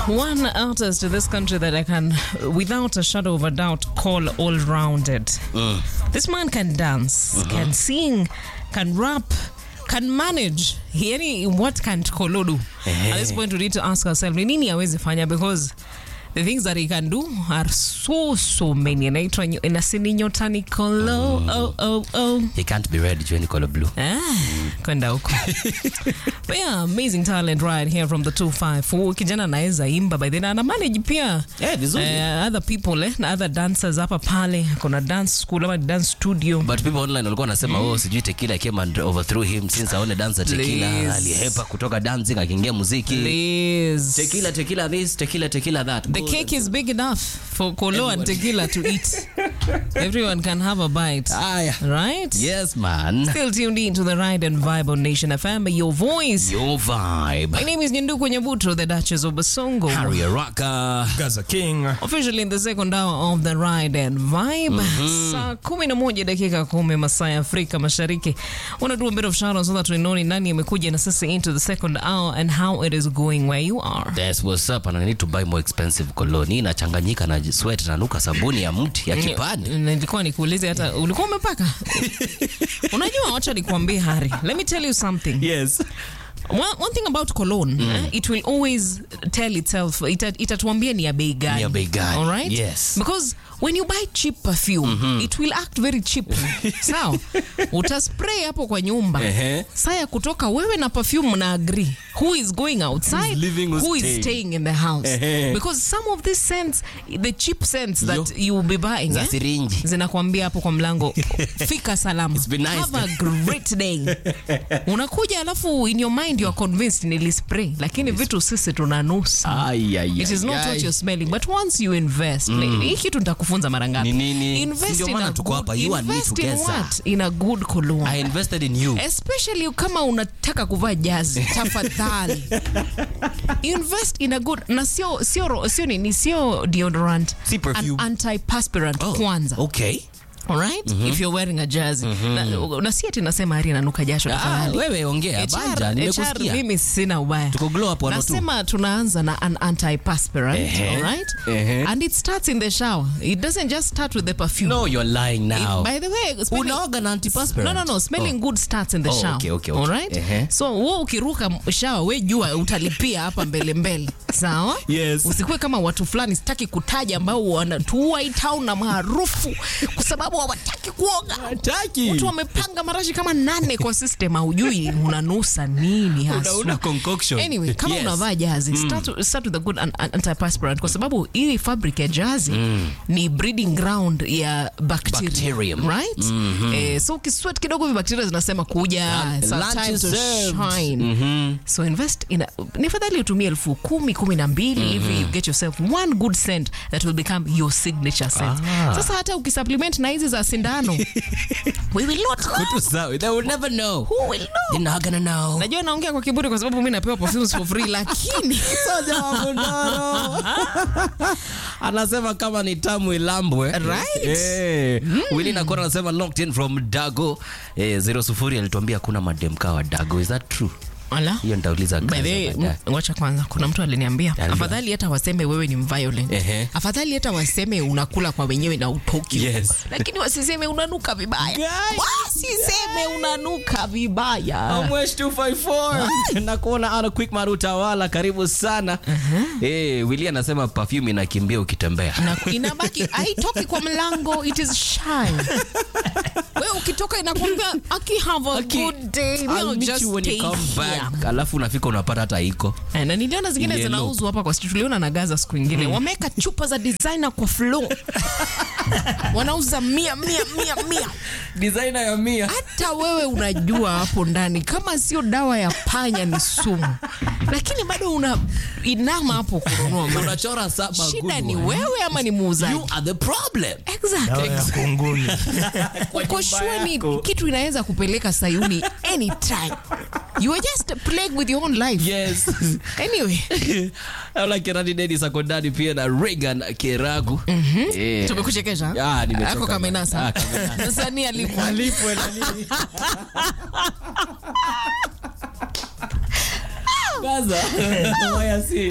One artist in this country that I can, without a shadow of a doubt, call all rounded. This man can dance, can sing, can rap, can manage. Yani, what can Kolo do? At this point, we need to ask ourselves, ni nini awezi fanya? Because the things that he can do are so, so many. Anaitwa nyo- inasini nyotani Kolo. Oh, oh, oh. He can't be red jueni color blue. Ah, kwenda huko but yeah, amazing talent right here from the 254 kijana anaweza imba by then ana manage pia Eh, vizuri. eh, other people eh, na other dancers hapa pale kuna dance school ama dance studio But people online walikuwa wanasema oh, sijui Tequila came and overthrew him since aone dance ya Tequila Please. alihepa kutoka dancing akiingia muziki. Please. Tequila, Tequila this, Tequila, Tequila that. the cake is big enough for Kolo and Tequila to eat everyone can have a bite Aya. right Yes, man. still tuned in to the ride and vibe on Nation FM your voice Your vibe. my name is Nyanduku Nyabuto the Duchess of Basongo Harry Araka. Gaza King. officially in the second hour of the ride and vibe saa kumi na moja dakika kumi masaa ya afrika mashariki wanna do a bit of shout out so that we know ni nani amekuja na sasa into the second hour and how it is going where you are That's what's up and I need to buy more expensive cologne. Hii inachanganyika na sweat na nuka sabuni ya mti ya kipande. nilikuwa nikuulize hata ulikuwa umepaka unajua wacha nikuambie hari let me tell you something Yes. one, one thing about cologne eh, it will always tell itself ita- itatuambia ni ya bei gani Ni ya bei gani, all right yes. because when you buy cheap perfume it will act very cheap sawa utaspray hapo kwa nyumba Ehe. saa ya kutoka wewe na perfume na agree who is going outside Who's leaving, who's who is staying. staying in the house Ehe. because some of these scents the cheap scents that Yo. you will be buying Za eh, sirinji. zinakwambia hapo kwa mlango fika salama It's been nice. have a great day unakuja alafu in your mind you are convinced nilispray lakini vitu sisi tunanusa Ay, ay, it is ay, not ay. what you're smelling but once you invest like, hii kitu nitakufunza mara ngapi Ni nini? invest Ndio in maana a tuko good- hapa, you and me invest in together. what in a good cologne I invested in you. especially kama unataka kuvaa jazi tafadhali invest in a good na sio sio sio nini sio deodorant Si perfume. an antiperspirant kwanza Okay. alright if you're wearing a jersey na, na si ati nasema hari inanuka jasho Ah, tafadhali wewe ongea HR banja, HR nimekusikia. mimi sina ubaya Tuko glow up 102. nasema tunaanza na an antiperspirant Ehe. alright Ehe. and it starts in the shower it doesn't just start with the perfume No, you're lying now. By the way, smelling- Unaoga na antiperspirant? No, no, no. Smelling Oh. good starts in the Oh, shower. okay, okay, okay. All right? Ehe. So, wewe ukiruka shower, we jua utalipia hapa mbele mbele. Sawa? Yes. Usikuwe kama watu fulani sitaki kutaja ambao wanatuua hii town na maarufu kwa sababu hawataki kuoga. Hataki. Watu wamepanga marashi kama nane kwa system haujui unanusa nini hasa. Una concoction. Anyway, kama Yes. unavaa jazi start, start with a good an, an, antiperspirant kwa sababu hii fabric ya jazi ni breeding ground ya bacteria, Bacterium. right eh, so ukisweat kidogo hivi bacteria zinasema kuja Yeah, it's our lunch time is to served. shine so invest in a, ni fadhali utumie elfu kumi kumi na mbili hivi you get yourself one good scent that will become your signature scent Ah. sasa hata ukisupplement na hizi za sindano we will not know. Kutu sawa. They will never know. Who will know? They're not gonna know. najua naongea kwa kiburi kwa sababu mi napewa perfumes for free lakini Soja wa Bundaro. anasema kama ni tamu ilambwe Right. Eh. Willy Nakora anasema locked in from Dago eh, zero sufuri alituambia kuna mademka wa Dago is that true Ala. hiyo nitauliza By Gaza the way, baadaye. m- ngoja kwanza kuna mtu aliniambia Aliniambia. afadhali hata waseme wewe ni violent Ehe. afadhali hata waseme unakula kwa wenyewe na utoki Yes. lakini wasiseme unanuka vibaya Guys. wasiseme unanuka vibaya Amwesh 254 na kuona ana quick marutawala karibu sana eh Willy anasema perfume inakimbia ukitembea na inabaki haitoki kwa mlango it is shy wewe ukitoka inakwambia aki have a Aki, good day I'll We'll meet just you when you stay come here. back. alafu unafika unapata hata iko Eh, na niliona zingine Yellow. zinauzwa hapa kwa street tuliona na gaza siku ingine wameweka chupa za designer kwa floor wanauza mia mia mia mia designer ya mia hata wewe unajua hapo ndani kama sio dawa ya panya ni sumu lakini bado una inama hapo kununua mara. unachora saba shida good ni one. wewe ama ni muuzaji you are the problem exactly Dawa ya kunguni. uko sure ni kitu inaweza kupeleka sayuni anytime you are just plagued with your own life yes anyway Naona Kerani Dennis ako ndani pia na Regan Keragu Eh. tumekuchekesha Ah, nimechoka ako bana. kamenasa Ah, kamenasa. sasa ni alipo Gaza. Waya si.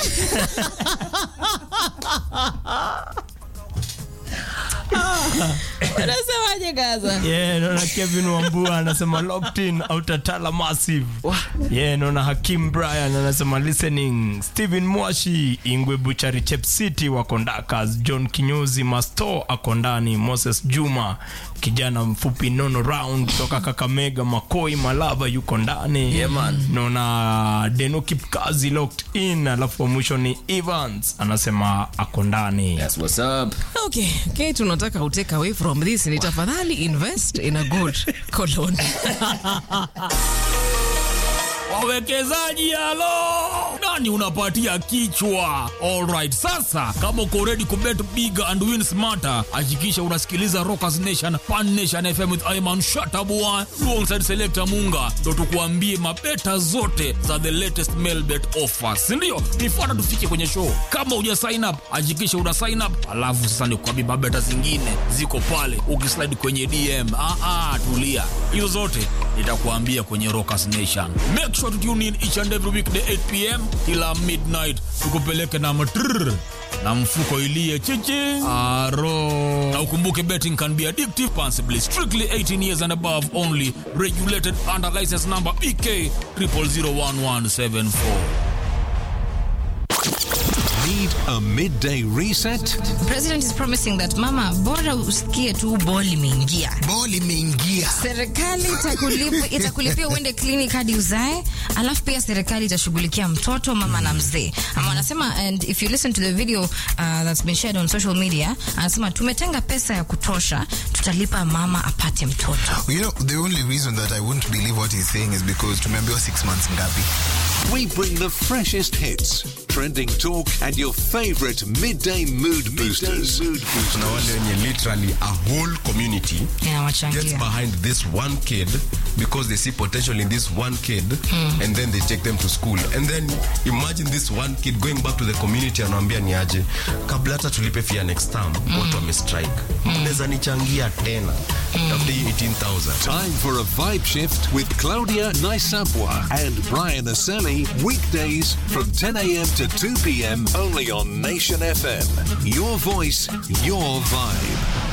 Unasemaje Gaza? Yeah, naona Kevin Wambua anasema locked in Outatala massive. Yeah, naona Hakim Brian anasema listening. Steven Mwashi, Ingwe Buchari Chep City wako Ndakas, John Kinyozi Masto ako ndani, Moses Juma kijana mfupi nono round kutoka Kakamega, Makoi Malava yuko ndani. Yeah, man. Naona Deno Kipkazi locked in, alafu wa mwisho ni Evans anasema ako ndani. That's what's up. Okay, okay, tunataka u take away from this ni tafadhali invest in a good cologne. wawekezaji halo nani unapatia kichwa alright sasa kama uko ready kubet big and win smarter hakikisha unasikiliza rockers nation pan nation fm with iman shatabua alongside selector munga ndo tukuambie mabeta zote za the latest mail bet offers sindio nifuata tufike kwenye show kama uja sign up hakikisha una sign up alafu sasa nikuambie mabeta zingine ziko pale ukislide kwenye dm ah, ah, tulia hizo zote nitakuambia kwenye rockers nation make sure to tune in each and every weekday 8 pm kila midnight tukupeleke na matrrr na mfuko ilie chichi aro na ukumbuke betting can be addictive responsibly strictly 18 years and above only regulated under license number bk 0001174 Need a midday reset? President is promising that mama, bora usikie tu ball imeingia, ball imeingia serikali itakulipa, itakulipia uende clinic hadi uzae, alafu pia serikali itashughulikia mtoto mama na mzee. Ama wanasema and if you listen to the video uh, that's been shared on social media, anasema tumetenga pesa ya kutosha, tutalipa mama apate mtoto. you know the only reason that i won't believe what he's saying is because tumeambiwa six months ngapi We bring the freshest hits, trending talk, and your favorite midday mood boosters. mood boosters. kuna wale wenye literally a whole community gets Inawachangia. behind this one kid because they see potential in this one kid and then they take them to school and then imagine this one kid going back to the community anawambia ni aje kabla hata tulipe fia next term watu wamestrike mnaweza nichangia tena tafute hii 18000 Time for a vibe shift with Claudia Naisapwa and Brian Aseli. Weekdays from 10 a.m. to 2 p.m. only on Nation FM. Your voice, your vibe.